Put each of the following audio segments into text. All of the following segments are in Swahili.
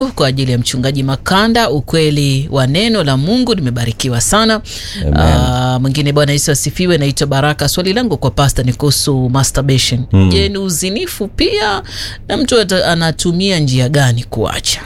kwa ajili ya mchungaji Makanda, ukweli wa neno la Mungu. Nimebarikiwa sana. Uh, mwingine, Bwana Yesu asifiwe. Naitwa Baraka. Swali langu kwa pasta ni kuhusu masturbation. Mm. Je, ni uzinifu pia na mtu ata- anatumia njia gani kuacha?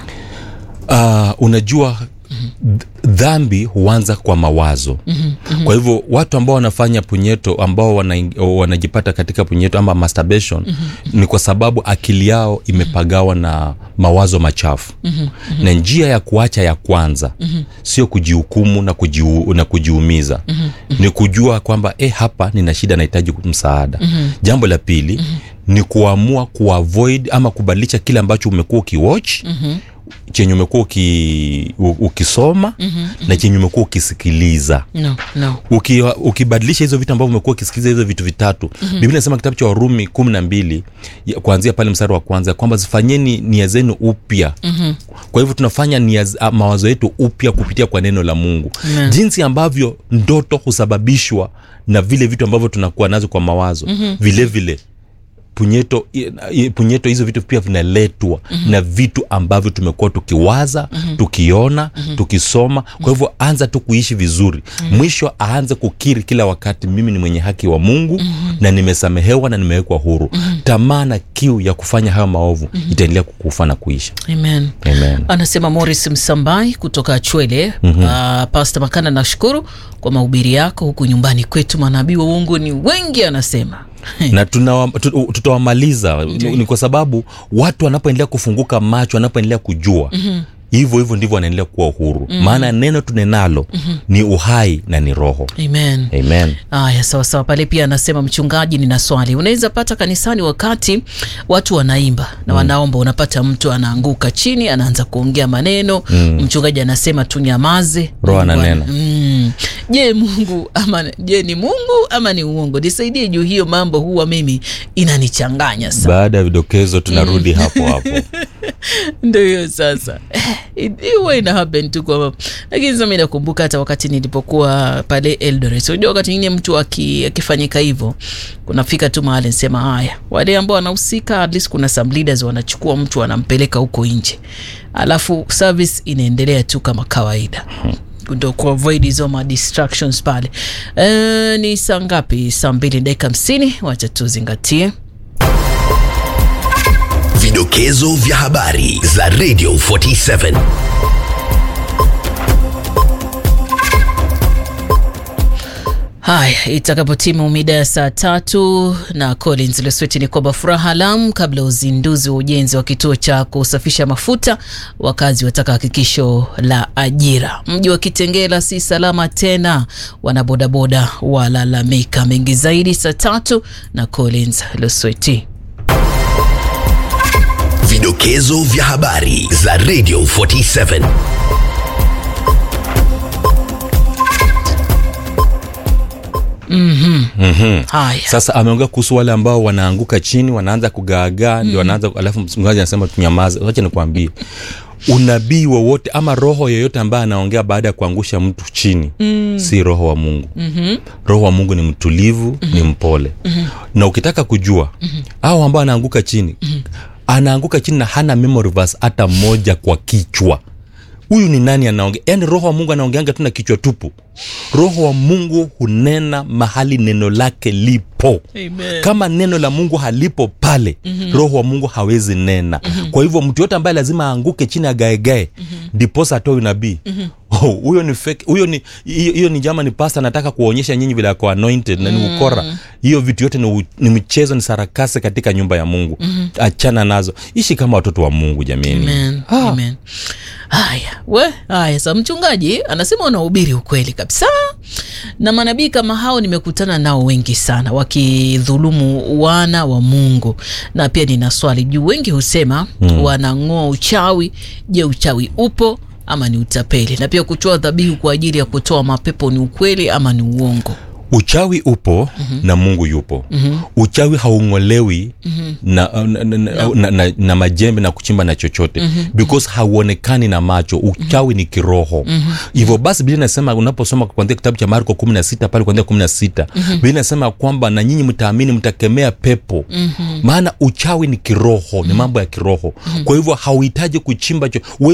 Uh, unajua th- dhambi huanza kwa mawazo kwa hivyo watu ambao wanafanya punyeto ambao wana, wanajipata katika punyeto ama masturbation ni kwa sababu akili yao imepagawa na mawazo machafu na njia ya kuacha ya kwanza sio kujihukumu na, kujiu, na kujiumiza ni kujua kwamba eh, hapa nina shida nahitaji msaada jambo la pili ni kuamua kuavoid ama kubadilisha kile ambacho umekuwa ukiwatch chenye umekuwa uki, u- ukisoma na chenye umekuwa ukisikiliza No, no. Uki, ukibadilisha hizo vitu ambavyo umekuwa ukisikiliza hizo vitu vitatu biblia inasema kitabu cha warumi kumi na mbili ya- kuanzia pale mstari wa kwanza kwamba zifanyeni nia zenu upya kwa hivyo tunafanya nia z- a- mawazo yetu upya kupitia kwa neno la mungu Amen. jinsi ambavyo ndoto husababishwa na vile vitu ambavyo tunakuwa nazo kwa mawazo vile vile punyeto i- i- punyeto hizo vitu pia vinaletwa na vitu ambavyo tumekuwa tukiwaza tukiona tukisoma kwa hivyo anza tu kuishi vizuri mwisho aanze kukiri kila wakati mimi ni mwenye haki wa mungu na nimesamehewa na nimewekwa huru tamaa na kiu ya kufanya hayo maovu itaendelea kukufa na kuisha Amen. Amen. Anasema Morris Msambai kutoka Chwele. mm-hmm. Uh, Pasta Makana, nashukuru kwa mahubiri yako huku nyumbani kwetu. Manabii wa uongo ni wengi, anasema na tunawa- tu- tutawamaliza ni kwa sababu watu wanapoendelea kufunguka macho wanapoendelea kujua hivyo hivyo ndivyo wanaendelea kuwa uhuru maana neno tunenalo ni uhai na ni roho Amen. amen Aya, sawa sawa. Pale pia anasema mchungaji, nina swali. Unaweza pata kanisani wakati watu wanaimba na wanaomba, unapata mtu anaanguka chini, anaanza kuongea maneno mchungaji anasema tunyamaze, Roho Mungu ana- ananena. Mm. Je, Mungu ama je, ni Mungu ama ni uongo? Nisaidie juu hiyo mambo, huwa mimi inanichanganya sana. baada ya vidokezo tunarudi hapo hapo Ndio hiyo sasa, Eh, it- huwa ina happen tu kwa lakini sasa mimi nakumbuka hata wakati nilipokuwa pale Eldoret, unajua wakati mwingine mtu aki- akifanyika hivyo, kunafika tu mahali nasema haya, wale ambao wanahusika, at least kuna some leaders wanachukua mtu wanampeleka huko nje, alafu service inaendelea tu kama kawaida ndo kuavoid hizo ma distractions pale. Eh, ni saa ngapi? Saa mbili dakika hamsini. Wacha tuzingatie Vidokezo vya habari za Radio 47. Haya, itakapotimu mida ya saa tatu na Collins Lesweti ni kwamba furaha Lamu, kabla ya uzinduzi wa ujenzi wa kituo cha kusafisha mafuta, wakazi wataka hakikisho la ajira. Mji wa Kitengela si salama tena, wanabodaboda walalamika. Mengi zaidi saa tatu na Collins Lesweti. Vidokezo vya habari za Radio 47. Haya, sasa ameongea kuhusu wale ambao wanaanguka chini wanaanza kugaagaa ndio wanaanza alafu mchungaji anasema tunyamaze wacha nikwambie unabii wowote ama roho yoyote ambaye anaongea baada ya kuangusha mtu chini mm. si roho wa mungu mm-hmm. roho wa mungu ni mtulivu mm-hmm. ni mpole mm-hmm. na ukitaka kujua mm-hmm. au ambao anaanguka chini mm-hmm. anaanguka chini na hana memory verse hata moja kwa kichwa huyu ni nani anaongea yaani roho wa mungu anaongeanga tu na kichwa tupu roho wa mungu hunena mahali neno lake lipo Amen. kama neno la mungu halipo pale mm-hmm. roho wa mungu hawezi nena mm-hmm. kwa hivyo mtu yote ambaye lazima aanguke chini agaegae ndiposa atoe unabii Oh, huyo ni fake huyo ni hiyo hiyo ni jama ni pasta anataka kuonyesha nyinyi vile ako anointed na ni ukora hiyo vitu yote ni, u- ni michezo ni sarakasi katika nyumba ya mungu achana nazo ishi kama watoto wa mungu jamini Amen. Amen. Haya, we haya. Sa mchungaji anasema unahubiri ukweli kabisa, na manabii kama hao nimekutana nao wengi sana wakidhulumu wana wa Mungu. Na pia nina swali juu, wengi husema mm. wanang'oa uchawi. Je, uchawi upo ama ni utapeli? Na pia kutoa dhabihu kwa ajili ya kutoa mapepo ni ukweli ama ni uongo? uchawi upo mm-hmm. na mungu yupo mm-hmm. uchawi haung'olewi mm-hmm. na, na, na, na, na, na, na majembe na kuchimba na chochote mm-hmm. because hauonekani na macho uchawi mm-hmm. ni kiroho mm-hmm. hivyo basi biblia inasema unaposoma kuanzia kitabu cha marko kumi na sita pale kuanzia kumi na sita mm-hmm. biblia inasema kwamba na nyinyi mtaamini mtakemea pepo mm-hmm. maana uchawi ni kiroho ni mambo ya kiroho mm-hmm. kwa hivyo hauhitaji kuchimba cho